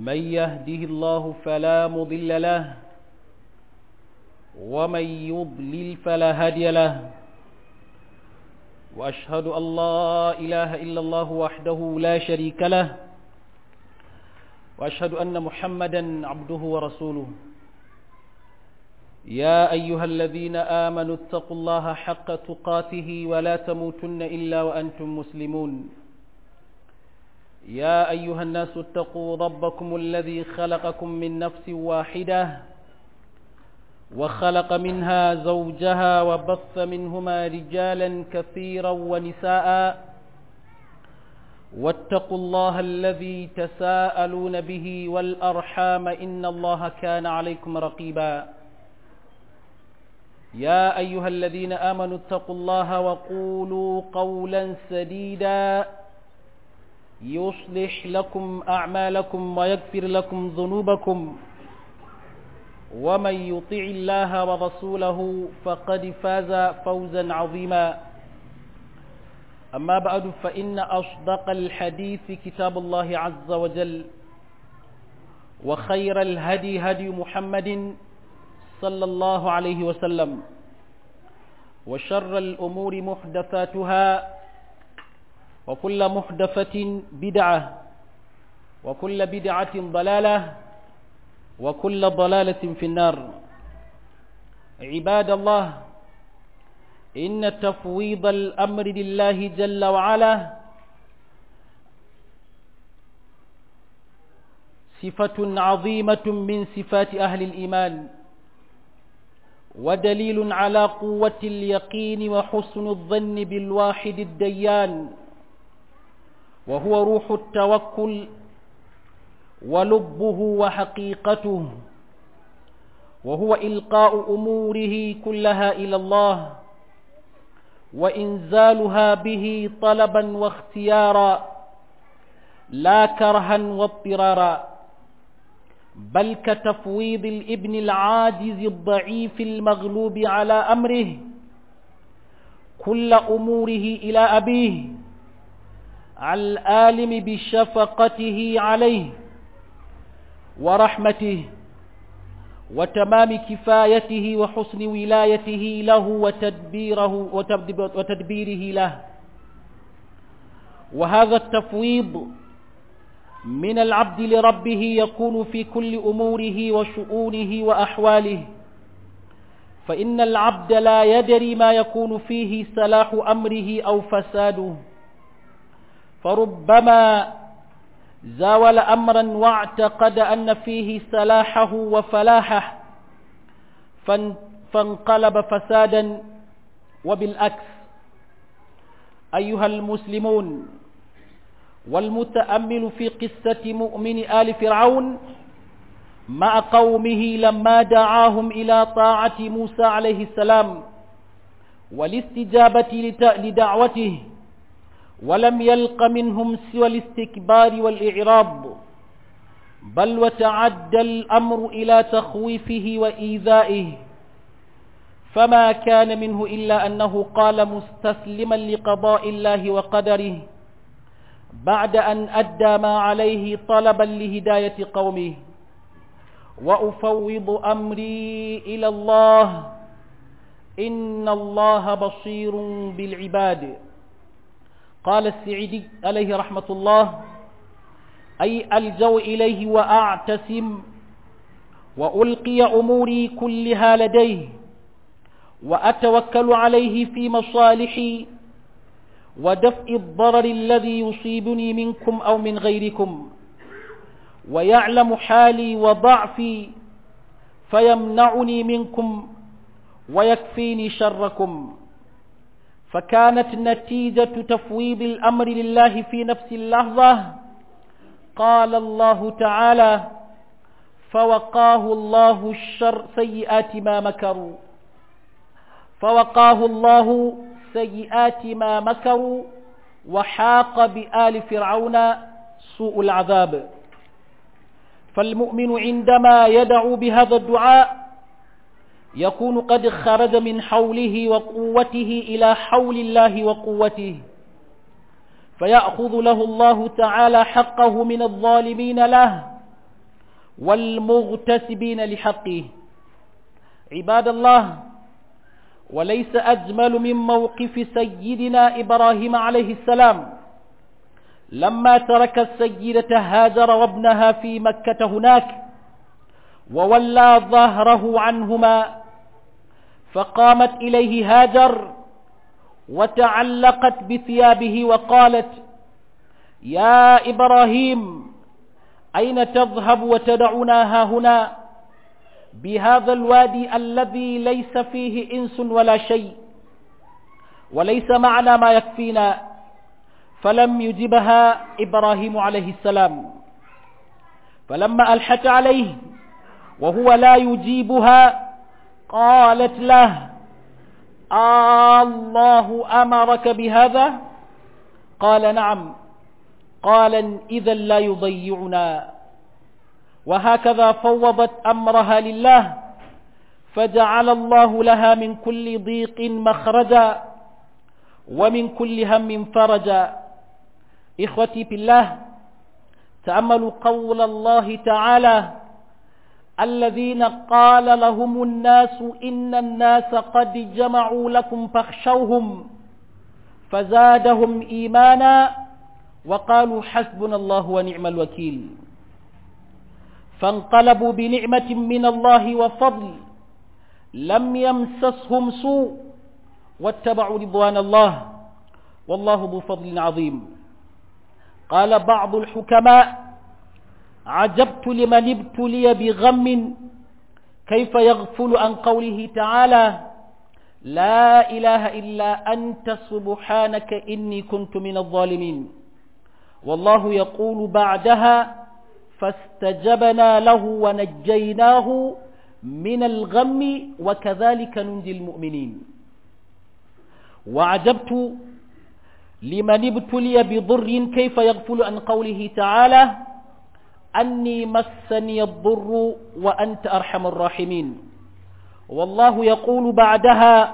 من يهده الله فلا مضل له ومن يضلل فلا هادي له وأشهد أن لا إله إلا الله وحده لا شريك له وأشهد أن محمدا عبده ورسوله يا أيها الذين آمنوا اتقوا الله حق تقاته ولا تموتن إلا وأنتم مسلمون يا أيها الناس اتقوا ربكم الذي خلقكم من نفس واحدة وخلق منها زوجها وبث منهما رجالا كثيرا ونساء واتقوا الله الذي تساءلون به والأرحام إن الله كان عليكم رقيبا يا أيها الذين آمنوا اتقوا الله وقولوا قولا سديدا يصلح لكم أعمالكم ويغفر لكم ذنوبكم ومن يطع الله ورسوله فقد فاز فوزا عظيما أما بعد فإن أصدق الحديث كتاب الله عز وجل وخير الهدي هدي محمد صلى الله عليه وسلم وشر الأمور محدثاتها وكل محدثة بدعة وكل بدعة ضلالة وكل ضلالة في النار عباد الله إن تفويض الأمر لله جل وعلا صفة عظيمة من صفات أهل الإيمان ودليل على قوة اليقين وحسن الظن بالواحد الديان وهو روح التوكل ولبه وحقيقته وهو إلقاء أموره كلها إلى الله وإنزالها به طلبا واختيارا لا كرها واضطرارا بل كتفويض الابن العاجز الضعيف المغلوب على أمره كل أموره إلى أبيه العالم بشفقته عليه ورحمته وتمام كفايته وحسن ولايته له وتدبيره وتدبيره له وهذا التفويض من العبد لربه يكون في كل أموره وشؤونه وأحواله فإن العبد لا يدري ما يكون فيه صلاح أمره أو فساده فربما زاول أمرا واعتقد أن فيه صلاحه وفلاحه فانقلب فسادا وبالعكس أيها المسلمون والمتأمل في قصة مؤمن آل فرعون مع قومه لما دعاهم إلى طاعة موسى عليه السلام والاستجابة لدعوته ولم يلق منهم سوى الاستكبار والإعراض بل وتعدى الأمر إلى تخويفه وإيذائه فما كان منه إلا أنه قال مستسلما لقضاء الله وقدره بعد أن أدى ما عليه طلبا لهداية قومه وأفوض أمري إلى الله إن الله بصير بالعباد قال السعيدي عليه رحمة الله أي ألجو إليه وأعتسم وألقي أموري كلها لديه وأتوكل عليه في مصالحي ودفء الضرر الذي يصيبني منكم أو من غيركم ويعلم حالي وضعفي فيمنعني منكم ويكفيني شركم فكانت نتيجة تفويض الأمر لله في نفس اللحظة قال الله تعالى فوقاه الله الشر سيئات ما مكروا فوقاه الله سيئات ما مكروا وحاق بآل فرعون سوء العذاب فالمؤمن عندما يدعو بهذا الدعاء يكون قد خرج من حوله وقوته إلى حول الله وقوته فيأخذ له الله تعالى حقه من الظالمين له والمغتسبين لحقه عباد الله وليس أجمل من موقف سيدنا إبراهيم عليه السلام لما ترك السيدة هاجر وابنها في مكة هناك وولى ظهره عنهما فقامت إليه هاجر وتعلقت بثيابه وقالت يا إبراهيم أين تذهب وتدعنا ها هنا بهذا الوادي الذي ليس فيه إنس ولا شيء وليس معنا ما يكفينا فلم يجبها إبراهيم عليه السلام فلما ألحت عليه وهو لا يجيبها قالت له الله أمرك بهذا قال نعم قال إذا لا يضيعنا وهكذا فوضت أمرها لله فجعل الله لها من كل ضيق مخرجا ومن كل هم فرجا إخوتي بالله تأملوا قول الله تعالى الذين قال لهم الناس إن الناس قد جمعوا لكم فاخشوهم فزادهم إيمانا وقالوا حسبنا الله ونعم الوكيل فانقلبوا بنعمة من الله وفضل لم يمسسهم سوء واتبعوا رضوان الله والله ذو فضل عظيم قال بعض الحكماء عجبت لمن ابتلي بغم كيف يغفل عن قوله تعالى لا إله إلا أنت سبحانك إني كنت من الظالمين والله يقول بعدها فاستجبنا له ونجيناه من الغم وكذلك ننجي المؤمنين وعجبت لمن ابتلي بضر كيف يغفل عن قوله تعالى أني مسني الضر وأنت أرحم الراحمين والله يقول بعدها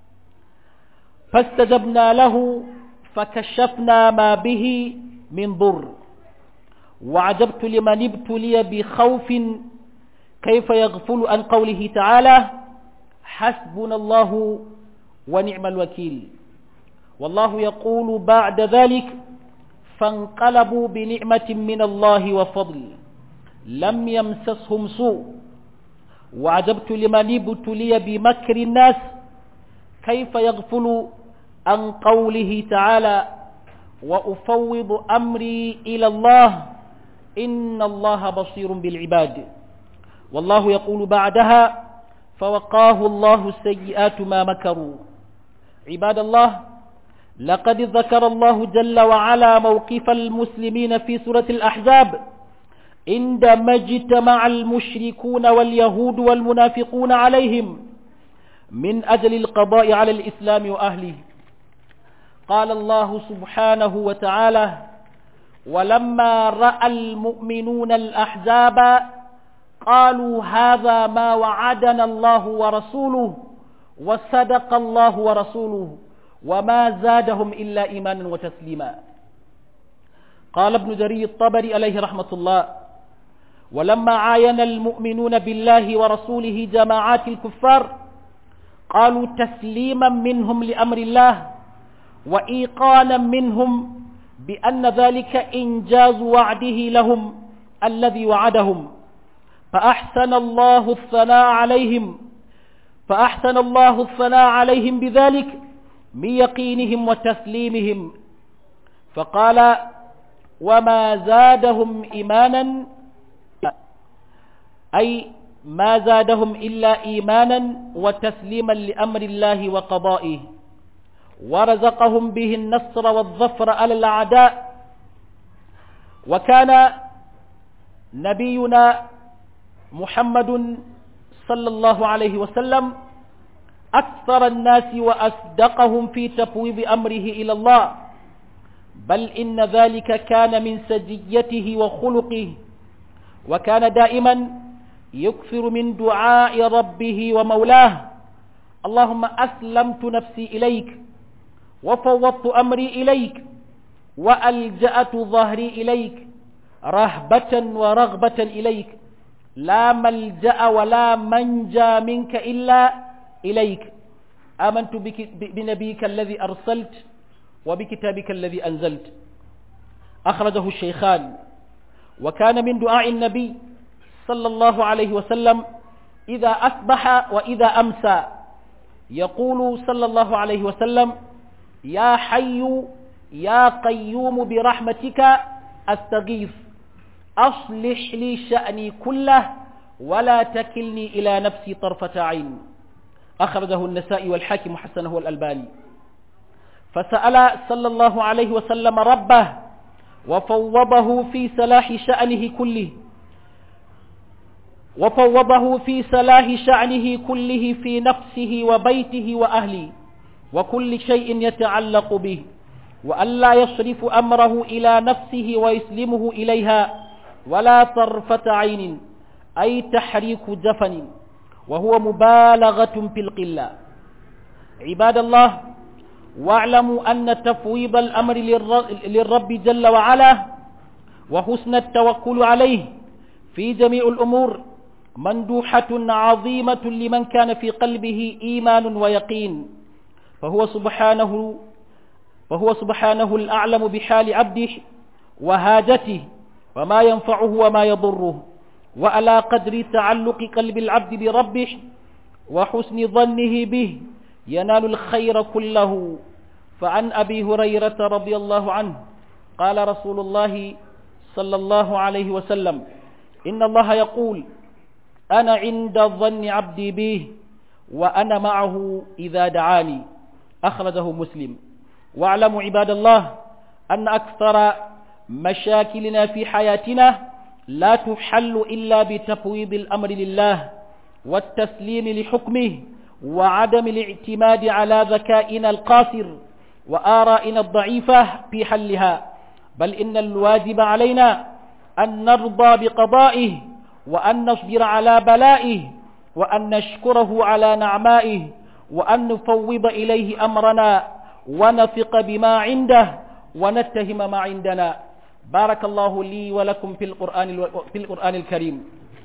فاستجبنا له فكشفنا ما به من ضر وعجبت لمن ابتلي بخوف كيف يغفل عن قوله تعالى حسبنا الله ونعم الوكيل والله يقول بعد ذلك فانقلبوا بنعمة من الله وفضل لم يمسسهم سوء وعجبت لمن ابتلي بمكر الناس كيف يغفل عن قوله تعالى وأفوض أمري إلى الله إن الله بصير بالعباد والله يقول بعدها فوقاه الله سيئات ما مكروا عباد الله لقد ذكر الله جل وعلا موقف المسلمين في سورة الأحزاب عندما اجتمع المشركون واليهود والمنافقون عليهم من أجل القضاء على الإسلام وأهله قال الله سبحانه وتعالى ولما رأى المؤمنون الأحزاب قالوا هذا ما وعدنا الله ورسوله وصدق الله ورسوله وما زادهم إلا إيمانا وتسليما قال ابن جرير الطبري عليه رحمة الله ولما عاين المؤمنون بالله ورسوله جماعات الكفار قالوا تسليما منهم لأمر الله وإيقانا منهم بأن ذلك إنجاز وعده لهم الذي وعدهم فأحسن الله الثناء عليهم فأحسن الله الثناء عليهم بذلك من يقينهم وتسليمهم فقال وما زادهم إيمانا أي ما زادهم إلا إيمانا وتسليما لأمر الله وقضائه ورزقهم به النصر والظفر على الأعداء وكان نبينا محمد صلى الله عليه وسلم أكثر الناس وأصدقهم في تفويض أمره إلى الله بل إن ذلك كان من سجيته وخلقه وكان دائما يكثر من دعاء ربه ومولاه اللهم أسلمت نفسي إليك وفوضت أمري إليك وألجأت ظهري إليك رهبة ورغبة إليك لا ملجأ ولا منجى منك إلا إليك آمنت بك بنبيك الذي أرسلت وبكتابك الذي أنزلت أخرجه الشيخان وكان من دعاء النبي صلى الله عليه وسلم إذا أصبح وإذا أمسى يقول صلى الله عليه وسلم يا حي يا قيوم برحمتك أستغيث أصلح لي شأني كله ولا تكلني إلى نفسي طرفة عين أخرجه النسائي والحاكم حسنه الألباني فسأل صلى الله عليه وسلم ربه وفوضه في صلاح شأنه كله وفوضه في صلاح شأنه كله في نفسه وبيته وأهله وكل شيء يتعلق به وألا يصرف أمره إلى نفسه ويسلمه إليها ولا طرفة عين أي تحريك جفن وهو مبالغة في القلة عباد الله واعلموا أن تفويض الأمر للرب جل وعلا وحسن التوكل عليه في جميع الأمور مندوحة عظيمة لمن كان في قلبه إيمان ويقين فهو سبحانه فهو سبحانه الأعلم بحال عبده وهاجته وما ينفعه وما يضره وعلى قدر تعلق قلب العبد بربه وحسن ظنه به ينال الخير كله فعن أبي هريرة رضي الله عنه قال رسول الله صلى الله عليه وسلم إن الله يقول أنا عند ظن عبدي به وأنا معه إذا دعاني أخرجه مسلم واعلموا عباد الله أن أكثر مشاكلنا في حياتنا لا تحل إلا بتفويض الأمر لله والتسليم لحكمه وعدم الاعتماد على ذكائنا القاصر وآرائنا الضعيفة في حلها بل إن الواجب علينا أن نرضى بقضائه وأن نصبر على بلائه وأن نشكره على نعمائه وأن نفوض إليه أمرنا ونثق بما عنده ونتهم ما عندنا بارك الله لي ولكم في القرآن, في القرآن الكريم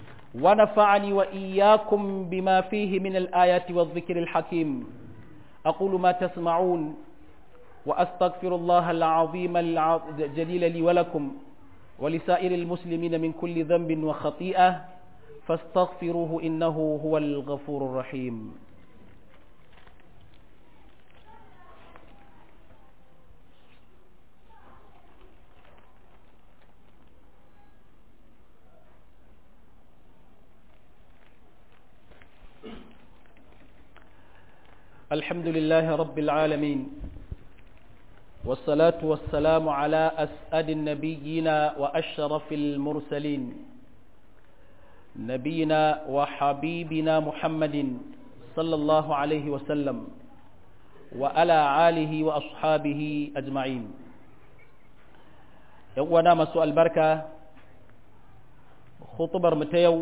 ونفعني وإياكم بما فيه من الآيات والذكر الحكيم أقول ما تسمعون وأستغفر الله العظيم الجليل لي ولكم ولسائر المسلمين من كل ذنب وخطيئة فاستغفروه إنه هو الغفور الرحيم الحمد لله رب العالمين والصلاة والسلام على أسعد النبيين وأشرف المرسلين نبينا وحبيبنا محمد صلى الله عليه وسلم وعلى آله وأصحابه أجمعين يوانا مسوء البركة خطبر متيو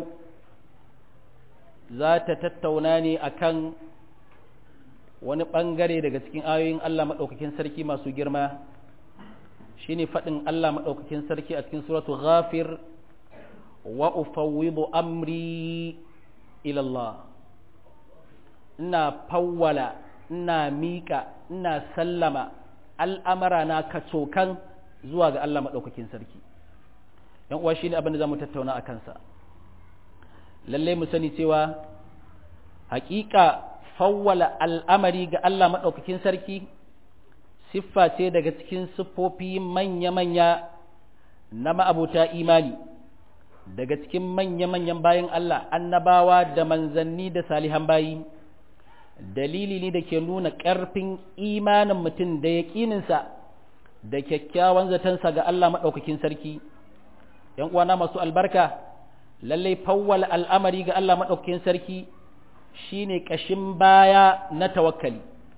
ذات تتوناني أكن wani ɓangare daga cikin ayoyin Allah maɗaukakin sarki masu girma shine faɗin Allah maɗaukakin sarki a cikin suratu ghafir wa ufawwidu amri ila Allah ina fawwala ina miƙa ina sallama al'amara na kacokan zuwa ga Allah maɗaukakin sarki ‘yan uwa shine abin da za mu tattauna a kansa lallai mu sani cewa haƙiƙa fawwala al'amari ga Allah maɗaukakin sarki siffa ce daga cikin siffofi manya-manya na ma'abuta imani daga cikin manya-manyan bayan Allah annabawa da manzanni da salihan bayi dalili ne da ke nuna ƙarfin imanin mutum da yaƙininsa da kyakkyawan zatonsa ga Allah maɗaukakin sarki ‘yan uwana masu albarka lallai fawwala al'amari ga Allah maɗaukakin sarki shine ƙashin baya na tawakkali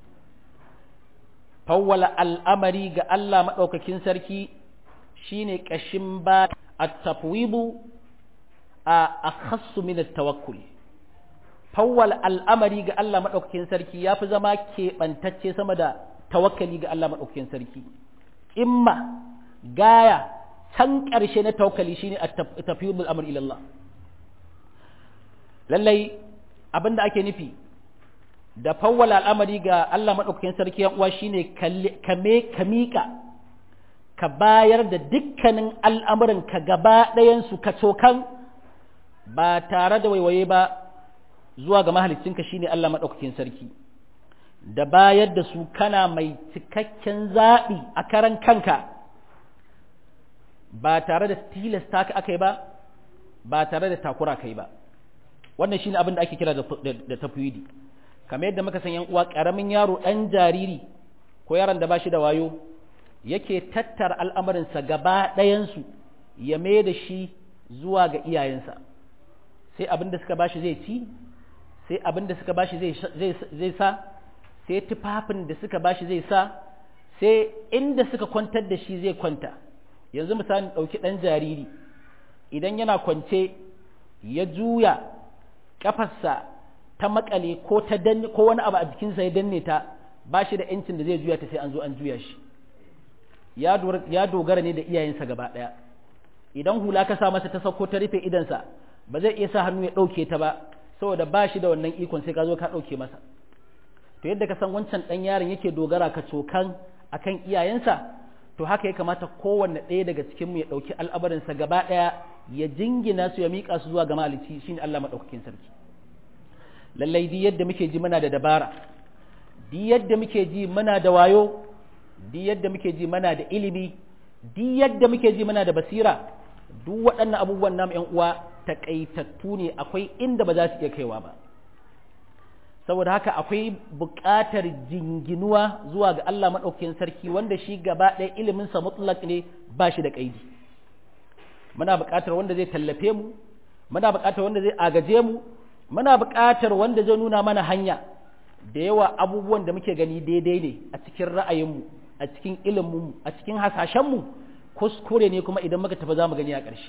fawwala al'amari ga Allah maɗaukakin sarki shine ƙashin baya a tafwibu a akhassu min tawakkul fawwala al'amari ga Allah maɗaukakin sarki ya fi zama keɓantacce sama da tawakkali ga Allah maɗaukakin sarki imma gaya can ƙarshe na tawakkali shine a tafwibul amr ila Allah lallai abinda ake nufi da fawwala al'amari ga Allah maɗaukakin sarki yan uwa shine kame ka miƙa ka bayar da dukkanin al'amuran ka gaba ɗayansu ka cokan ba tare da waiwaye ba zuwa ga mahalicinka shine Allah maɗaukakin sarki da bayar da su kana mai cikakken zaɓi a karan kanka ba tare da tilasta ka aka yi ba ba tare da takura kai ba wannan shine abin da ake kira da tafwidi kamar yadda muka san yan uwa karamin yaro dan jariri ko yaron da bashi da wayo yake tattara al'amarinsa gaba ɗayansu ya mai da shi zuwa ga iyayensa sai abin da suka bashi zai ci sai abin da suka bashi zai sa sai tufafin da suka bashi zai sa sai inda suka kwantar da shi zai kwanta yanzu misali ɗauki ɗan jariri idan yana kwance ya juya ƙafarsa ta makale ko ta danne ko wani abu a jikinsa ya danne ta ba shi da yancin da zai juya ta sai an zo an juya shi ya dogara ne da iyayensa gaba ɗaya idan hula ka sa masa ta sauko ta rufe idansa ba zai iya sa hannu ya ɗauke ta ba saboda ba shi da wannan ikon sai ka zo ka ɗauke masa to yadda ka san wancan ɗan yaron yake dogara ka cokan akan iyayensa to haka ya kamata kowanne ɗaya daga cikinmu ya ɗauki al'abarinsa gaba ɗaya ya jingina su ya miƙa su zuwa ga malici shine Allah maɗaukakin sarki lallai di yadda muke ji muna da dabara di yadda muke ji muna da wayo di yadda muke ji muna da ilimi di yadda muke ji muna da basira duk waɗannan abubuwan namu ƴan uwa taƙaitattu ne akwai inda ba za su iya kaiwa ba saboda haka akwai buƙatar jinginuwa zuwa ga Allah maɗaukakin sarki wanda shi gaba ɗaya iliminsa mutlak ne ba shi da ƙaidi muna buƙatar wanda zai tallafe mu muna buƙatar wanda zai agaje mu muna buƙatar wanda zai nuna mana hanya da yawa abubuwan da muke gani daidai ne a cikin ra'ayinmu a cikin iliminmu a cikin hasashenmu kuskure ne kuma idan muka tafi za mu gani a ƙarshe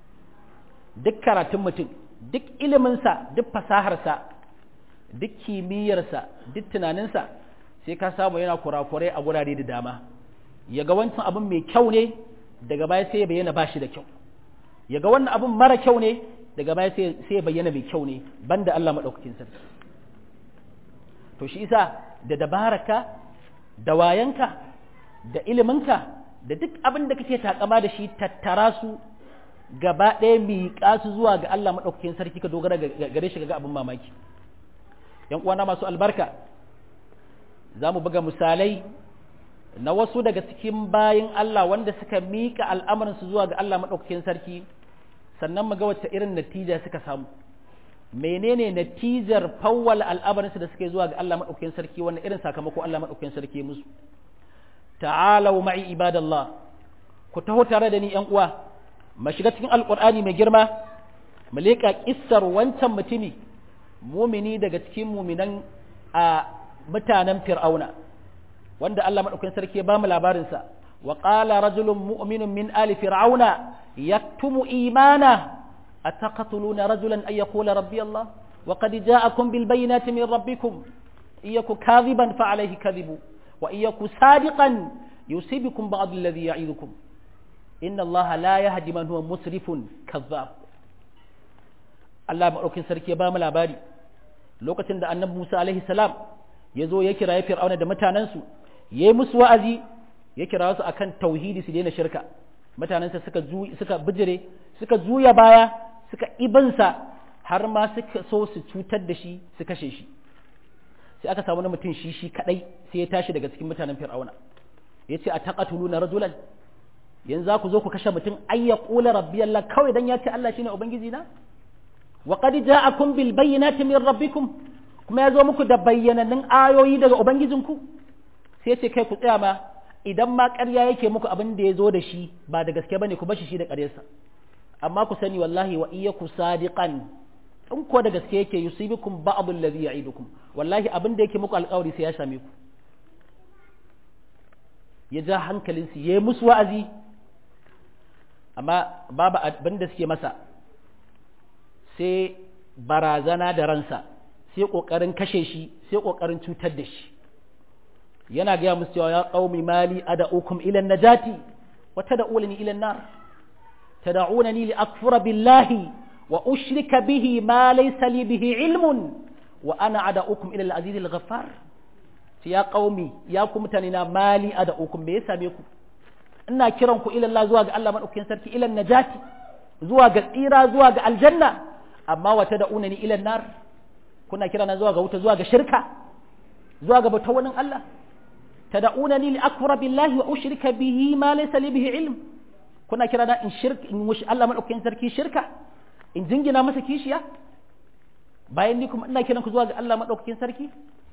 duk karatun mutum duk iliminsa duk fasaharsa duk kimiyyarsa duk tunaninsa sai ka samu yana kurakurai a gurare da dama ya ga wancan abin mai kyau ne daga baya sai ya bayyana ba shi da kyau ya ga wannan abin mara kyau ne daga baya sai ya bayyana mai kyau ne banda Allah maɗaukakin sarki to shi isa da dabaraka da wayanka da iliminka da duk abin da kake takama da shi tattara su gaba ɗaya miƙa su zuwa ga Allah maɗaukakin sarki ka dogara gare shi ga abin mamaki yan uwana masu albarka za mu buga misalai na wasu daga cikin bayin Allah wanda suka miƙa al'amuransu zuwa ga Allah maɗaukakin sarki sannan mu ga wacce irin natija suka samu menene natijar fawwala al'amuransu da suke zuwa ga Allah maɗaukakin sarki wannan irin sakamako Allah maɗaukakin sarki musu ta'alau ma'i ibadallah ku taho tare da ni yan uwa mu shiga cikin alqur'ani mai girma mu leƙa kissar wancan mutumi mumini daga cikin muminan a mutanen fir'auna wanda Allah madaukakin sarki ya bamu labarinsa wa qala rajulun mu'minun min ali fir'auna yaktumu imana ataqtuluna rajulan ay yaqula rabbi Allah wa qad ja'akum bil bayyinati min rabbikum iyaku kadhiban fa alayhi kadhibu wa iyaku sadiqan yusibukum ba'd alladhi ya'idukum inna Allah la yahdi man huwa musrifun kadhab Allah maɗaukin sarki ya ba mu labari lokacin da annabi Musa alaihi salam ya zo ya kira ya fir'auna da mutanensu ya yi musu wa'azi ya kira su akan tauhidi su daina shirka mutanensa suka suka bijire suka juya baya suka ibansa har ma suka so su cutar da shi su kashe shi sai aka samu na mutum shi shi kadai sai ya tashi daga cikin mutanen fir'auna ya ce a taqatuluna rajulan yanzu za ku zo ku kashe mutum ayya qula rabbi Allah kawai dan ya ce Allah shine ubangiji na wa qad ja'akum bil bayyinati min rabbikum kuma ya zo muku da bayyanannun ayoyi daga ubangijinku sai ce kai ku tsaya ma idan ma ƙarya yake muku abin da ya zo da shi ba da gaske bane ku bashi shi da ƙaryarsa amma ku sani wallahi wa iyyaku sadiqan in ko da gaske yake yusibukum ba'd alladhi ya'idukum wallahi abin da yake muku alƙawari sai ya same ku ya ja hankalinsu ya yi musu wa'azi amma babu abin da suke masa sai barazana da ransa sai ƙoƙarin kashe shi sai ƙoƙarin cutar da shi yana gaya musu cewa ya ƙaumi mali ada'ukum ilan najati wa tad'unani ilan nar tad'unani li akfura billahi wa ushrika bihi ma laysa li bihi ilmun wa ana ad'ukum ila al-aziz al-ghaffar ya qaumi ya ku mutane na mali ad'ukum me ya same ku ina kiran ku ila Allah zuwa ga Allah madaukakin sarki ila najati zuwa ga tsira zuwa ga aljanna amma wata da unani ila nar kuna kira na zuwa ga wuta zuwa ga shirka zuwa ga bautar wani Allah tad'unani li akfura billahi wa ushrika bihi ma laysa li bihi ilm kuna kira na in shirk in mushi Allah madaukakin sarki shirka in jingina masa kishiya bayan ni kuma ina kiran ku zuwa ga Allah madaukakin sarki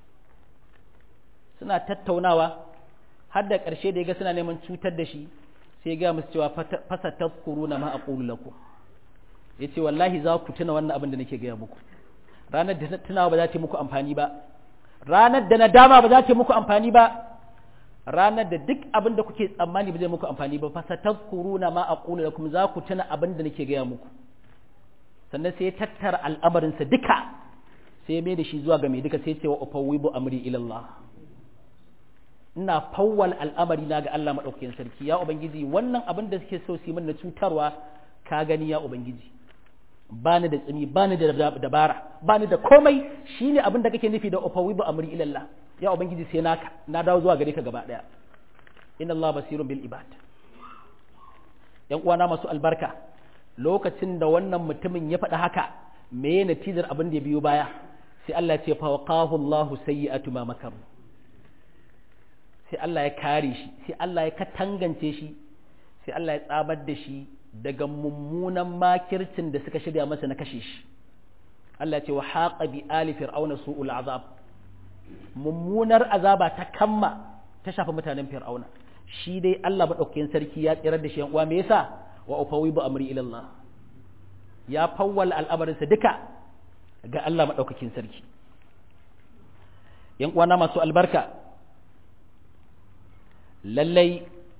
suna tattaunawa har da ƙarshe da ya ga suna neman cutar da shi sai ya ga musu cewa fasa tazkuruna ma aqulu lakum yace wallahi za ku tuna wannan abin da nake gaya muku ranar da tunawa ba za ta muku amfani ba ranar da nadama ba za ta muku amfani ba ranar da duk abin da kuke tsammani ba zai muku amfani ba fasa tazkuruna ma aqulu lakum za ku tuna abin da nake gaya muku sannan sai ya tattara al'amarinsa duka sai ya mai da shi zuwa ga mai duka sai ya ce wa ufawwibu amri ila Allah ina fawwal al'amari na ga Allah maɗaukakin sarki ya ubangiji wannan abin da suke so su yi min na cutarwa ka gani ya ubangiji bani da tsini bani da dabara bani da komai shine abin da kake nufi da ufawibu amri ilallah ya ubangiji sai naka na dawo zuwa gare ka gaba daya inna Allah basirun bil ibad yan uwana masu albarka lokacin da wannan mutumin ya faɗi haka me natijar abin da ya biyo baya sai Allah ya ce fa waqahu Allahu sayyi'atu ma makaru sai Allah ya kare shi sai Allah ya katangance shi sai Allah ya tsabar da shi daga mummunan makircin da suka shirya masa na kashe shi Allah ce wa haqa bi ali fir'auna su'ul azab mummunar azaba ta kamma ta shafi mutanen fir'auna shi dai Allah madaukakin sarki ya tsirar da shi yan uwa me yasa wa ufawibu amri ila Allah ya fawwal al'amarinsa duka ga Allah madaukakin sarki yan uwana masu albarka lallai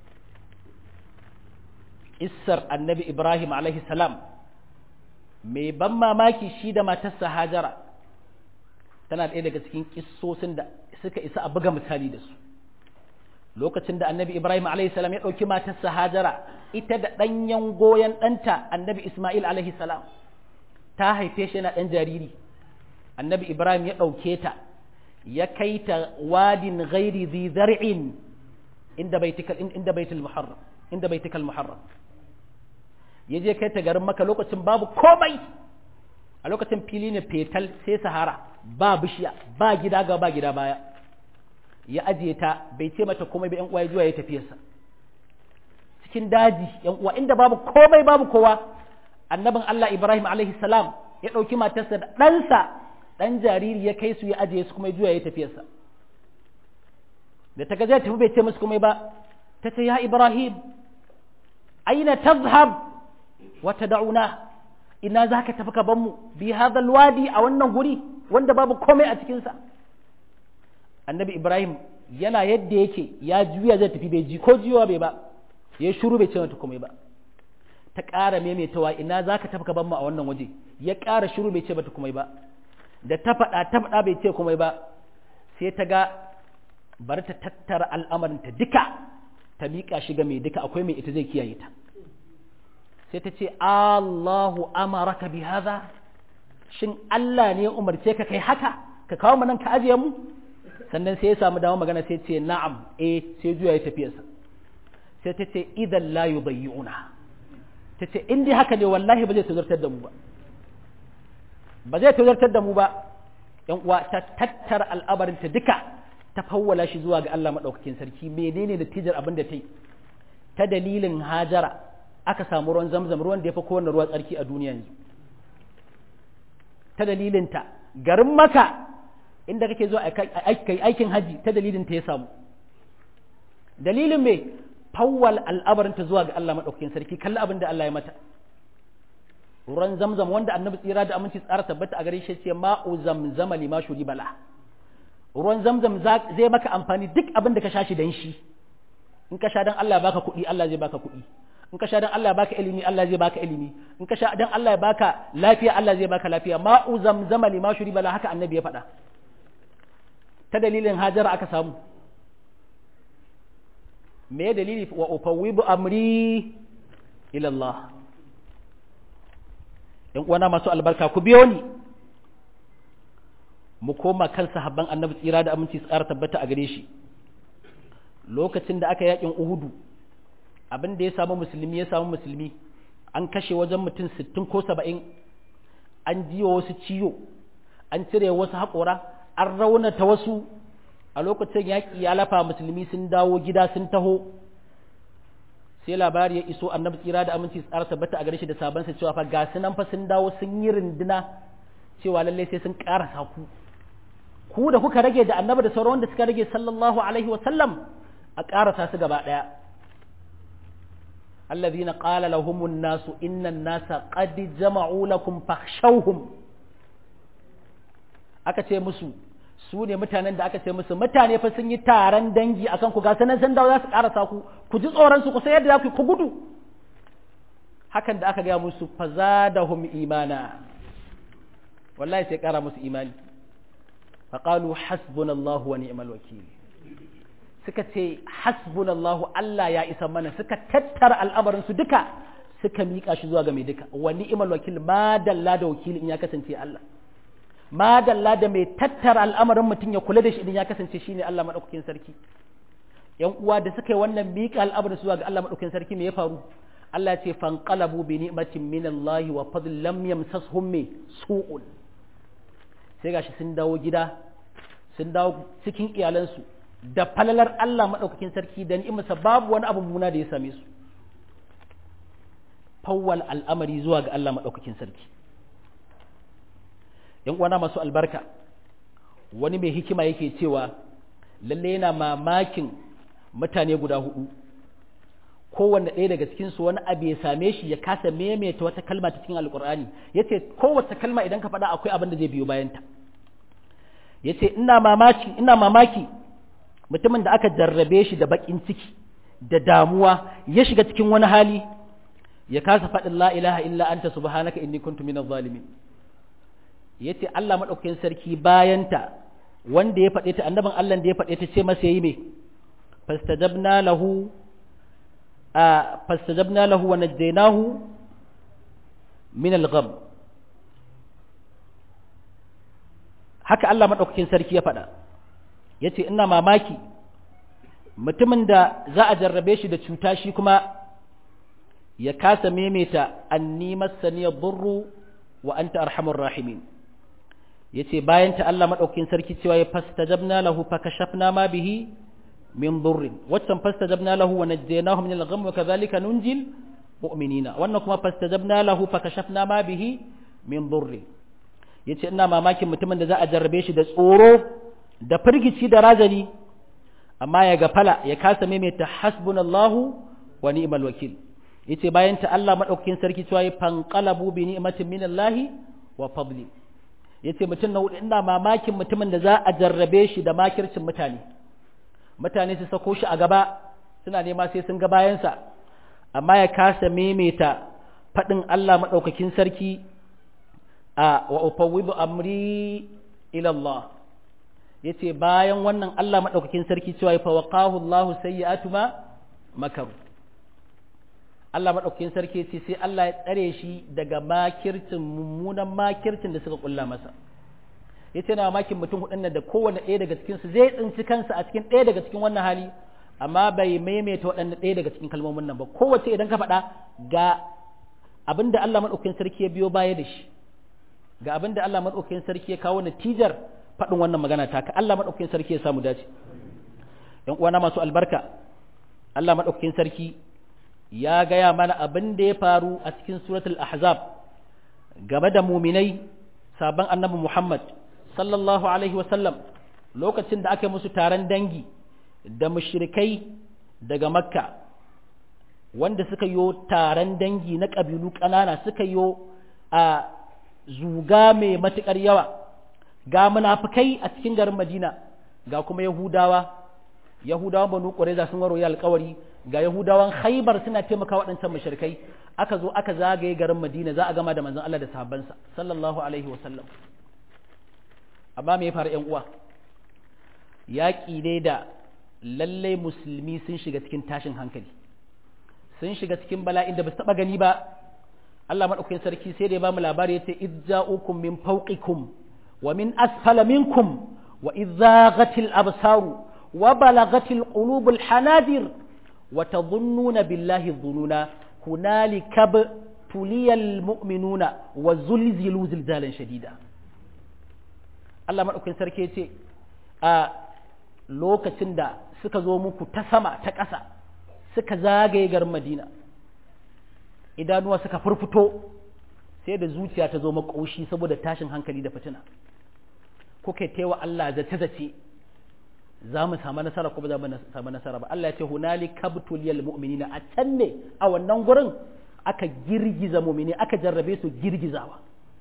issar annabi ibrahim alaihi salam mai ban mamaki shi da matarsa hajara tana ɗaya daga cikin kissosin da suka isa a buga misali da su lokacin da annabi ibrahim alaihi salam ya ɗauki matarsa hajara ita da ɗanyen goyon ɗanta annabi ismail alaihi salam ta haife shi yana ɗan jariri annabi ibrahim ya ɗauke ta ya kai ta wadin ghairi zi zar'in inda baitikal inda baitul muharram inda baitikal muharram yaje kai ta garin maka lokacin babu komai a lokacin fili ne fetal sai sahara ba bishiya ba gida ga ba gida baya ya ajiye ta bai ce mata komai ba yan uwa ya zuwa ya tafiyarsa cikin daji yan uwa inda babu komai babu kowa annabin Allah Ibrahim alaihi salam ya ɗauki matarsa da ɗansa ɗan jariri ya kai su ya ajiye su kuma ya zuwa ya tafiyarsa da ta gaza tafi bai ce musu komai ba ta ce ya Ibrahim aina tazhab wa tad'una ina zaka tafi ka ban mu bi hadha alwadi a wannan guri wanda babu komai a cikin sa annabi Ibrahim yana yadda yake ya juya zai tafi bai ji ko jiyowa bai ba ya shuru bai ce mata komai ba ta ƙara maimaitawa ina zaka tafi ka ban mu a wannan waje ya ƙara shuru bai ce mata komai ba da ta faɗa ta faɗa bai ce komai ba sai ta ga bari ta tattara al'amarinta duka ta miƙa shi ga mai duka akwai mai ita zai kiyaye ta sai ta ce Allahu amaraka bi hadha shin Allah ne ya umarce ka kai haka ka kawo nan ka ajiye mu sannan sai ya samu dama magana sai ce na'am eh sai juya ya tafiyarsa sai ta ce idan la yudayyuna ta ce in dai haka ne wallahi ba zai tazartar da mu ba ba zai tazartar da mu ba yan uwa ta tattara al'amarinta duka ta fawwala shi zuwa ga Allah maɗaukakin sarki menene natijar abin da ta yi ta dalilin hajara aka samu ruwan zamzam ruwan da ya fi kowane ruwa tsarki a duniya yanzu ta dalilinta garin maka inda kake zuwa aikin haji ta dalilinta ya samu dalilin mai fawwal al'abarinta zuwa ga Allah maɗaukakin sarki kalli abin da Allah ya mata ruwan zamzam wanda annabi tsira da aminci tsara tabbata a gare shi ce ma'u zamzama lima shuri bala ruwan zamzam zai maka amfani duk abin da ka sha shi dan shi in ka sha dan Allah baka kuɗi Allah zai baka kuɗi in ka sha dan Allah baka ilimi Allah zai baka ilimi in ka sha dan Allah ya baka lafiya Allah zai baka lafiya ma'u zamzama lima shuri bala haka annabi ya faɗa ta dalilin hajara aka samu me dalili wa ufawwibu amri ila Allah ‘yan uwana masu albarka ku biyo ni mu koma kan sahabban annabi tsira da aminci su ƙara tabbata a gare shi lokacin da aka yakin uhudu abin da ya samu musulmi ya samu musulmi an kashe wajen mutum sittin ko saba'in an jiwa wasu ciwo an cire wasu haƙora an raunata wasu a lokacin yaƙi ya lafa musulmi sun dawo gida sun taho sai labari ya iso annabi tsira da aminci tsara tabbata a gare shi da sabansa cewa fa ga su nan fa sun dawo sun yi rinduna cewa lalle sai sun ƙarasa ku ku da kuka rage da annabi da sauran wanda suka rage sallallahu alaihi wa sallam a ƙarasa su gaba ɗaya الذين قال لهم الناس إن الناس قد جمعوا لكم فاخشوهم aka ce musu su ne mutanen da aka ce musu mutane fa sun yi taron dangi akan ku ga sanan san dawo za su karasa ku ku ji tsoron su ku sai yadda za ku ku gudu hakan da aka gaya musu fazadahum imana wallahi sai kara musu imani faqalu hasbunallahu wa ni'mal wakil suka ce hasbunallahu Allah ya isa mana suka tattara al'amarin su duka suka miƙa shi zuwa ga mai duka wa ni'mal wakil ma dalla da wakili in ya kasance Allah ma dalla da mai tattara al'amarin mutum ya kula da shi idan ya kasance shine Allah madaukakin sarki yan uwa da suka yi wannan miƙa al'amarin zuwa ga Allah madaukakin sarki me ya faru Allah ya ce fanqalabu bi ni'matin min Allah wa fadl lam yamsashum me su'un sai gashi sun dawo gida sun dawo cikin iyalansu da falalar Allah maɗaukakin sarki da ni'imarsa babu wani abu muna da ya same su fawwal al'amari zuwa ga Allah maɗaukakin sarki ‘yan uwana masu albarka wani mai hikima yake cewa lalle yana mamakin mutane guda hudu kowanne ɗaya daga cikinsu wani abu ya same shi ya kasa maimaita wata kalma ta cikin alkur'ani ya ce kowace kalma idan ka faɗa akwai abin da zai biyo bayanta ya ce ina mamaki ina mamaki mutumin da aka jarrabe shi da baƙin ciki da damuwa ya shiga cikin wani hali ya kasa faɗin la ilaha illa anta subhanaka inni kuntu minaz zalimin yace Allah madaukakin sarki bayanta wanda ya faɗe ta annabin Allah da ya faɗe ta ce masa yi me fastajabna lahu a fastajabna lahu wa najjaynahu min al-gham haka Allah madaukakin sarki ya faɗa ya ce ina mamaki mutumin da za a jarrabe shi da cuta shi kuma ya kasa maimaita anni masaniyar burru wa anta arhamur rahimin ya ce bayan ta Allah maɗaukin sarki cewa ya fastajabna lahu fakashafna ma bihi min burrin waccan fastajabna lahu wa najjaynahu min al-gham wa kadhalika nunjil mu'minina wannan kuma fastajabna lahu fakashafna ma bihi min burrin yace ina mamakin mutumin da za a jarrabe shi da tsoro da firgici da razani amma ya gafala ya kasa maimaita hasbunallahu wa ni'mal wakil yace bayan ta Allah madaukakin sarki cewa ya fanqalabu bi ni'matin minallahi wa fadli yace mutum na hudu ina mamakin mutumin da za a jarrabe shi da makircin mutane mutane su sako shi a gaba suna nema sai sun ga bayansa amma ya kasa maimaita faɗin Allah madaukakin sarki a wa ufawwidu amri ila Allah yace bayan wannan Allah madaukakin sarki cewa ya fawaqahu Allahu sayyi'atu ma makaru Allah madaukakin sarki yace sai Allah ya tsare shi daga makircin mummunan makircin da suka kulla masa yace na makin mutum hudun da kowanne ɗaya daga cikin su zai tsinci kansa a cikin ɗaya daga cikin wannan hali amma bai maimaita waɗannan ɗaya daga cikin kalmomin nan ba kowace idan ka faɗa ga abinda Allah madaukakin sarki ya biyo baya da shi ga abinda Allah madaukakin sarki ya kawo natijar faɗin wannan magana taka Allah maɗaukakin sarki ya samu dace ‘yan uwana masu albarka Allah maɗaukakin sarki ya gaya mana abin da ya faru a cikin suratul ahzab game da muminai sabon annabi Muhammad sallallahu alaihi wasallam lokacin da aka musu taron dangi da mushrikai daga makka wanda suka yi taron dangi na ƙabilu ƙanana suka yi a zuga mai matuƙar yawa ga munafikai a cikin garin Madina ga kuma Yahudawa Yahudawan Banu Qurayza sun waro ya alƙawari ga Yahudawan Khaybar suna taimaka waɗancan mushrikai aka zo aka zagaye garin Madina za a gama da manzon Allah da sahabbansa sallallahu alaihi wa sallam amma me ya faru ƴan uwa yaƙi ne da lallai musulmi sun shiga cikin tashin hankali sun shiga cikin bala'in da ba su taɓa gani ba Allah madaukakin sarki sai da ya bamu labari yace idza'ukum min fawqikum wa min asfala minkum wa idzaghatil absaru wa balagatil qulubul hanadir wa tadhunnuna billahi dhununa hunalika tuliyal mu'minuna wa zulzilu zilzalan shadida Allah madaukakin sarki yace a lokacin da suka zo muku ta sama ta ƙasa suka zagaye garin Madina idanuwa suka furfuto sai da zuciya ta zo makoshi saboda tashin hankali da fitina kuka taiwa Allah zace-zace za mu samu nasara ko ba za mu samu nasara ba Allah ya ce hunali kabtul yal mu'minina a can ne a wannan gurin aka girgiza mu'mini aka jarrabe su girgizawa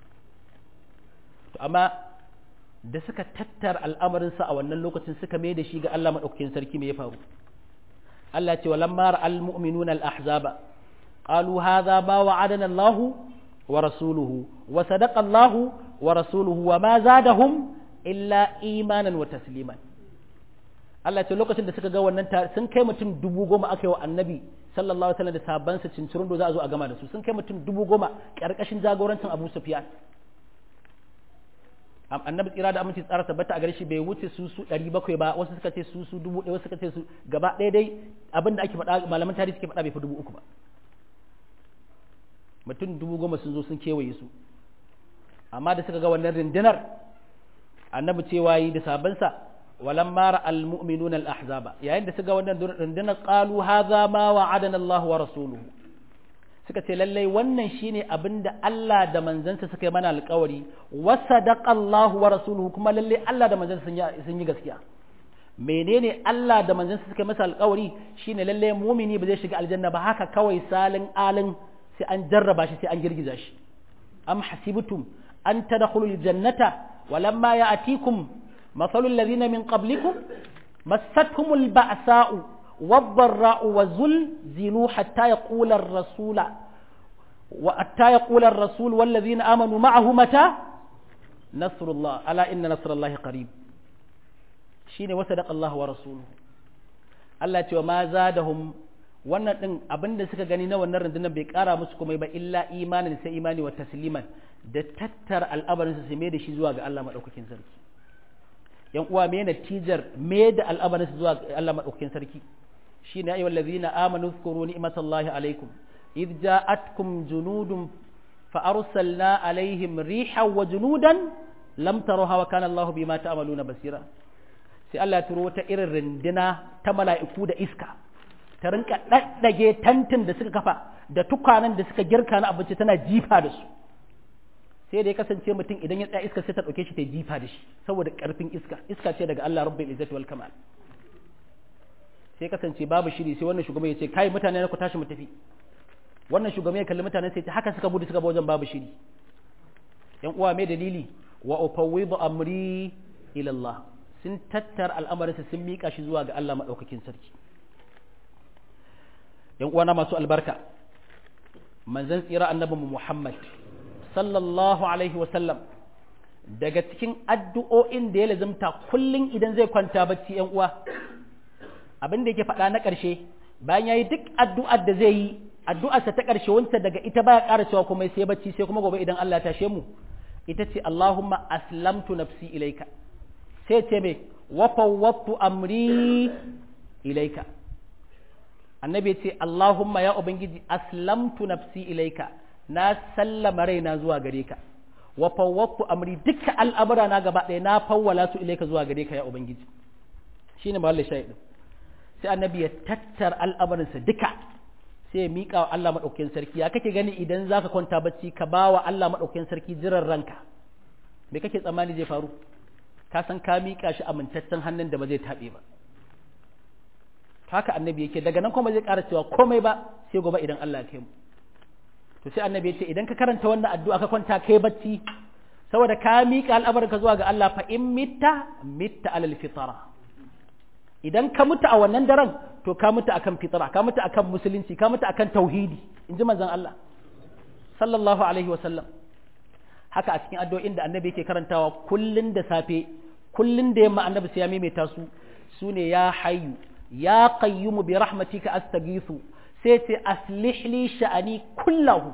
to amma da suka tattara al'amarin sa a wannan lokacin suka mai da shi ga Allah madaukakin sarki me ya faru Allah ya ce walamma ra'al mu'minuna al ahzaba qalu hadha ma wa'adana Allah wa rasuluhu wa sadaqa Allah wa rasuluhu wa ma zadahum illa imanan wa tasliman Allah ce lokacin da suka ga wannan sun kai mutum dubu goma aka yi wa annabi sallallahu alaihi wasallam da sabban sa cincirin da za a zo a gama da su sun kai mutum dubu goma karkashin jagorancin Abu Sufyan annabi tsira da aminci tsara tabbata a gare shi bai wuce su su 700 ba wasu suka ce su su dubu ɗaya wasu suka ce su gaba ɗaya dai abin da ake faɗa malaman tarihi suke faɗa bai fi dubu uku ba mutum dubu goma sun zo sun kewaye su amma da suka ga wannan rindinar annabi cewa yi da sabansa walamma ra'al mu'minuna al-ahzaba yayin da suka wannan rundunar qalu hadha ma wa'adana Allah wa rasuluhu suka ce lallai wannan shine abinda Allah da manzansa suka yi mana alƙawari wa sadaqa Allah wa rasuluhu kuma lallai Allah da manzansa sun yi gaskiya menene Allah da manzansa suka yi masa alƙawari shine lallai mumini ba zai shiga aljanna ba haka kawai salin alin sai an jarraba shi sai an girgiza shi am hasibtum an tadkhulul jannata ولما يأتيكم مثل الذين من قبلكم مستهم البأساء والضراء وزلزلوا حتى يقول الرسول وحتى يقول الرسول والذين آمنوا معه متى نصر الله ألا إن نصر الله قريب شين وصدق الله ورسوله Allah ce wa ma zadahum wannan din abin da suka gani na wannan rundunar bai kara musu komai ba illa imanin sai imani wa tasliman da tattara al'amarin su mai da shi zuwa ga Allah madaukakin sarki yan uwa me natijar me da al'amarin su zuwa ga Allah madaukakin sarki shine ayyuhal ladzina amanu zkuru ni'matallahi alaikum id ja'atkum junudun fa arsalna alaihim rihan wa junudan lam taruha wa kana Allahu bima ta'maluna basira sai Allah ya turo wata irin rindina ta mala'iku da iska ta rinka daddage tantin da suka kafa da tukwanen da suka girka na abinci tana jifa da su sai da ya kasance mutum idan ya tsaya iska sai ta dauke shi ta jifa da shi saboda karfin iska iska ce daga Allah rabbul izzati wal kamal sai kasance babu shiri sai wannan shugaban ya ce kai mutane na ku tashi mu tafi wannan shugaban ya kalli mutanen sai ta haka suka gudu suka ba wajen babu shiri yan uwa mai dalili wa ufawwidu amri ila Allah sun tattar al'amarinsa sun mika shi zuwa ga Allah madaukakin sarki yan uwa na masu albarka manzon tsira annabi Muhammad sallallahu alaihi wa sallam daga cikin addu'o'in da ya lazimta kullum idan zai kwanta bacci yan uwa abin da yake faɗa na ƙarshe bayan yayi duk addu'ar da zai yi addu'arsa ta ƙarshe wancan daga ita baya ƙara cewa kuma sai bacci sai kuma gobe idan Allah ya tashe mu ita ce Allahumma aslamtu nafsi ilaika sai ce me wa fawwadtu amri ilaika annabi ce Allahumma ya ubangiji aslamtu nafsi ilaika na sallama raina zuwa gare ka wa fawwadtu amri dukkan al'amura na gaba ɗaya na fawwala su ilaika zuwa gare ka ya ubangiji shine mawallin shahidin sai annabi ya tattar al'amarinsa duka sai ya miƙa wa Allah maɗaukakin sarki ya kake gani idan za ka kwanta bacci ka ba wa Allah maɗaukakin sarki jiran ranka me kake tsammani zai faru ka san ka miƙa shi amintaccen hannun da ba zai taɓe ba haka annabi yake daga nan kuma zai ƙara cewa komai ba sai gobe idan Allah ya kai mu to sai annabi ya ce idan ka karanta wannan addu'a ka kwanta kai bacci saboda ka miƙa al'amarinka zuwa ga Allah fa in mitta mitta alal fitara idan ka mutu a wannan daren to ka mutu akan fitara ka mutu akan musulunci ka mutu akan tauhidi in ji manzon Allah sallallahu alaihi wa sallam haka a cikin addu'o'in da annabi yake karantawa kullun da safe kullun da yamma annabi sai ya maimaita su sune ya hayyu ya qayyumu bi rahmatika astaghithu sai ce aslih li sha'ani kullahu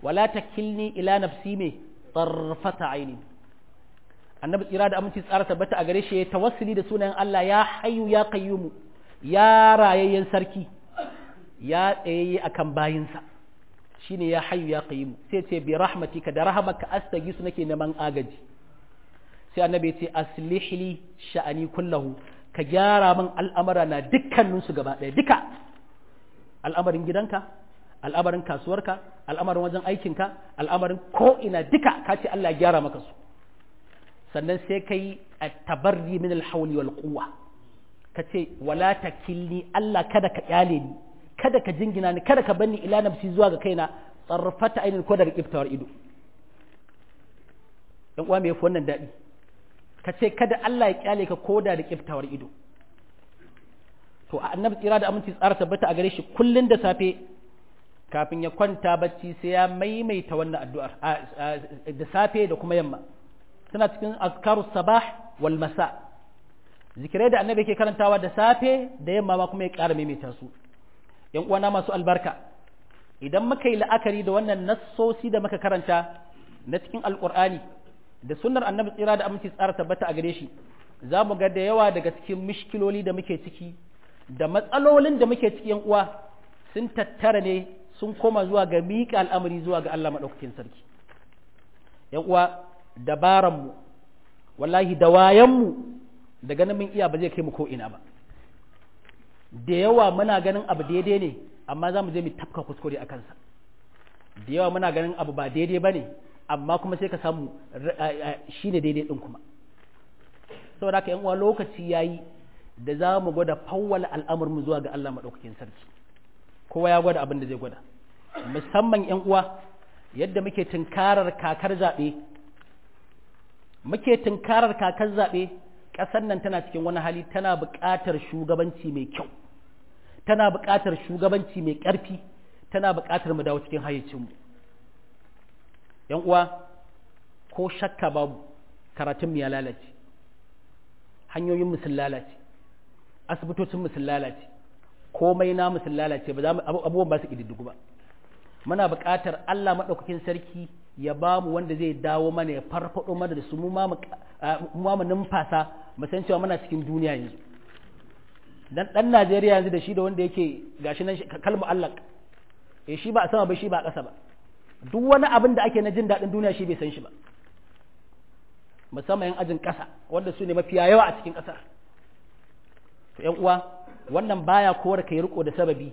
wala takilni ila nafsi me tarfata aini annabi tsira da aminci tsara tabbata a gare shi ya tawassuli da sunayen Allah ya hayyu ya qayyumu ya rayayyen sarki ya tsayayye akan bayinsa shine ya hayyu ya qayyumu sai ce bi rahmatika da rahamaka astagisu nake neman agaji sai annabi ya ce aslih li sha'ani kullahu ka gyara min al'amara na dukkanin su gaba ɗaya duka al'amarin gidanka al'amarin kasuwarka al'amarin wajen aikinka al'amarin ko ina duka ka ce Allah ya gyara maka su sannan sai ka yi a tabarri min alhawli wal quwwa ka ce wala takilni Allah kada ka kyale ni kada ka jingina ni kada ka banni ila nafsi zuwa ga kaina tsarfata ainin ko daga kiftawar ido dan uwa me yafi wannan dadi ka ce kada Allah ya kyale ka koda da kiftawar ido to annabi tsira da aminci tsara tabbata a gare shi kullun da safe kafin ya kwanta bacci sai ya maimaita wannan addu'ar da safe da kuma yamma suna cikin azkarus sabah wal masa zikirai da annabi ke karantawa da safe da yamma ma kuma ya ƙara maimaita su yan uwana masu albarka idan muka yi la'akari da wannan nassosi da muka karanta na cikin alƙur'ani da sunnar annabi tsira da aminci tsara tabbata a gare shi za mu ga da yawa daga cikin mishkiloli da muke ciki da matsalolin da muke ciki yan uwa sun tattara ne sun koma zuwa ga miƙa al'amari zuwa ga Allah maɗaukakin sarki yan uwa dabaranmu wallahi da wayanmu da ganin mun iya ba zai kai mu ko ina ba da yawa muna ganin abu daidai ne amma za mu je mu tafka kuskure a kansa da yawa muna ganin abu ba daidai ba ne amma kuma sai ka samu shi ne daidai ɗin kuma saboda haka uwa lokaci ya yi da za mu gwada fawwala al'amurmu zuwa ga Allah maɗaukakin sarki kowa ya gwada abin da zai gwada musamman yan uwa yadda muke tunkarar kakar zaɓe muke tunkarar kakar zaɓe ƙasar nan tana cikin wani hali tana buƙatar shugabanci mai kyau tana buƙatar shugabanci mai ƙarfi tana buƙatar mu dawo cikin hayyacinmu yan uwa ko shakka babu karatun mu ya lalace hanyoyin mu sun lalace asibitocin mu sun lalace komai namu sun lalace ba za mu abubuwan ba su ƙididdigu ba muna buƙatar Allah maɗaukakin sarki ya ba mu wanda zai dawo mana ya farfaɗo mana da su mu ma mu numfasa mu san cewa muna cikin duniya yanzu dan dan Najeriya yanzu da shi da wanda yake gashi nan kalmu Allah eh shi ba a sama ba shi ba a ƙasa ba duk wani abin da ake na jin daɗin duniya shi bai san shi ba musamman yan ajin ƙasa wanda su ne mafiya yawa a cikin ƙasar to ƴan uwa wannan baya kowar ka yi riko da sababi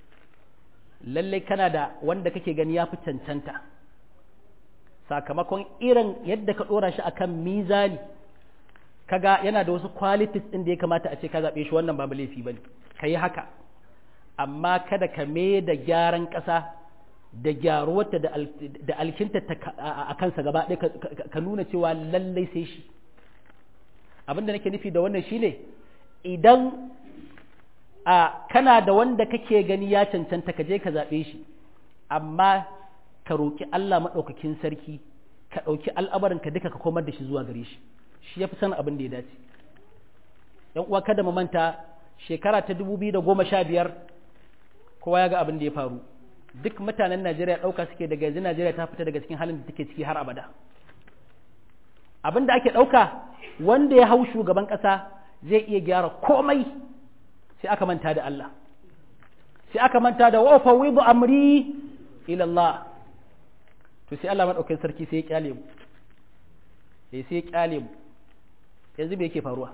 lallai kana da wanda kake gani ya fi cancanta sakamakon irin yadda ka ɗora shi akan mizani kaga yana da wasu qualities ɗin da ya kamata a ce ka zaɓe shi wannan babu laifi bane ka yi haka amma kada ka me da gyaran ƙasa da gyaruwarta da alkinta a kansa gaba ɗaya ka nuna cewa lallai sai shi abinda nake nufi da wannan shine idan a kana da wanda kake gani ya cancanta ka je ka zaɓe shi amma ka roƙi Allah maɗaukakin sarki ka ɗauki al'amarinka duka ka komar da shi zuwa gare shi shi ya fi sanin abin da ya dace ‘yan uwa kada mu manta shekara ta dubu biyu da goma sha biyar kowa ya ga abin da ya faru duk mutanen Najeriya ɗauka suke daga yanzu Najeriya ta fita daga cikin halin da take ciki har abada abin da ake ɗauka wanda ya hau shugaban ƙasa zai iya gyara komai sai aka manta da Allah sai aka manta da wa fawwidu amri ila Allah to sai Allah madaukakin sarki sai ya kyale mu sai sai ya kyale mu yanzu me yake faruwa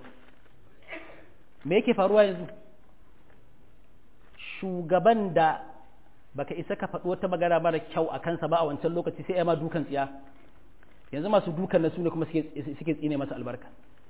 me yake faruwa yanzu shugaban da baka isa ka faɗi wata magana mara kyau a kansa ba a wancan lokaci sai ya ma dukan tsiya yanzu masu dukan na su ne kuma suke tsine masa albarka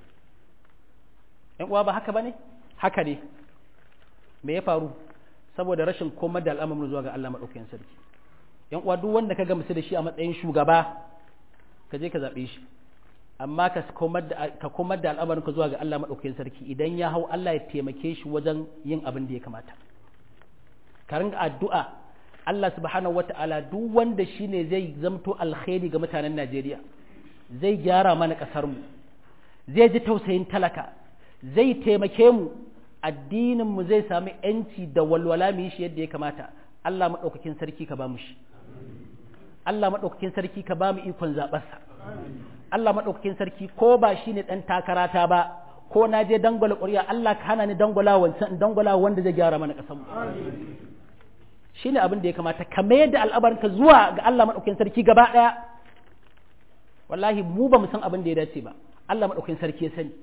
‘yan uwa ba haka ba ne haka ne me ya faru saboda rashin komar da al'amarin zuwa ga Allah maɗaukakin sarki ‘yan uwa duk wanda ka gamsu da shi a matsayin shugaba ka je ka zaɓe shi amma ka komar da al'amarin ka zuwa ga Allah maɗaukakin sarki idan ya hau Allah ya taimake shi wajen yin abin da ya kamata ka ringa addu'a Allah subhanahu wata'ala duk wanda shine zai zamto alkhairi ga mutanen Najeriya zai gyara mana ƙasar mu zai ji tausayin talaka zai taimake mu addinin mu zai sami yanci da walwala mu yi shi yadda ya kamata Allah maɗaukakin sarki ka ba mu shi Allah maɗaukakin sarki ka ba mu ikon zaɓarsa Allah maɗaukakin sarki ko ba shi ne ɗan takarata ba ko na je dangwala ƙuri'a Allah ka hana ni dangwala wancan dangwala wanda zai gyara mana ƙasar mu shi ne abin da ya kamata ka mayar da al'abarinka zuwa ga Allah maɗaukakin sarki gaba ɗaya wallahi mu ba mu san abin da ya dace ba Allah maɗaukakin sarki ya sani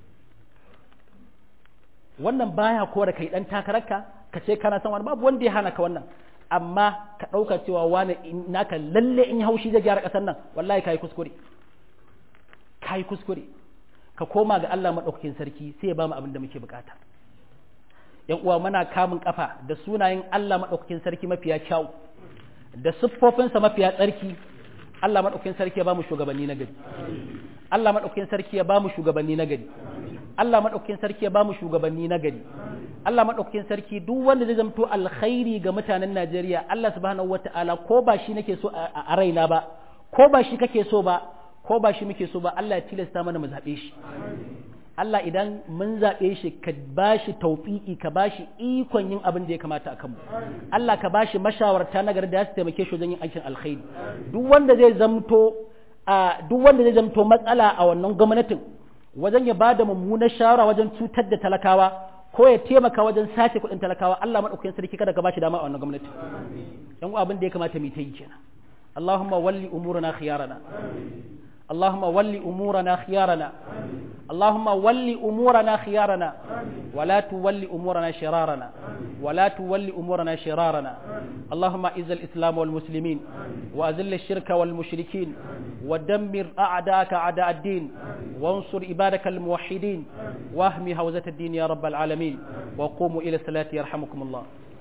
wannan baya kora kai ɗan takararka ka ce kana san wani babu wanda ya hana ka wannan amma ka ɗauka cewa wani naka lalle in haushi zai gyara ƙasar nan wallahi ka yi kuskure ka yi kuskure ka koma ga Allah maɗaukakin sarki sai ya ba mu abin da muke bukata yan uwa muna kamun kafa da sunayen Allah maɗaukakin sarki mafiya kyau da siffofinsa mafiya tsarki Allah maɗaukakin sarki ya ba mu shugabanni na gari Allah maɗaukakin sarki ya ba mu shugabanni na gari Allah maɗaukakin sarki ya ba mu shugabanni na gari Allah maɗaukakin sarki duk wanda zai zamto alkhairi ga mutanen Najeriya Allah subhanahu wata'ala ko ba shi nake so a raina ba ko ba shi kake so ba ko ba shi muke so ba Allah ya tilasta mana mu zaɓe shi Allah idan mun zaɓe shi ka ba shi taufiƙi ka ba shi ikon yin abin da ya kamata a kanmu Allah ka ba shi mashawarta na gari da ya su taimake shi wajen yin aikin alkhairi duk wanda zai zamto a duk wanda zai zamto matsala a wannan gwamnatin wajen ya bada mummunar shawara wajen cutar da talakawa ko ya taimaka wajen sace kuɗin talakawa Allah madaukakin sarki kada ka ba shi dama a wannan gwamnati yan abin da ya kamata mu ta yi kenan Allahumma walli umurana khiyarana اللهم ول أمورنا خيارنا اللهم ول أمورنا خيارنا ولا تول أمورنا شرارنا ولا تول أمورنا شرارنا اللهم إز الإسلام والمسلمين وأذل الشرك والمشركين ودمر أعداءك أعداء الدين وانصر عبادك الموحدين واهم هوزة الدين يا رب العالمين وقوموا إلى الصلاة يرحمكم الله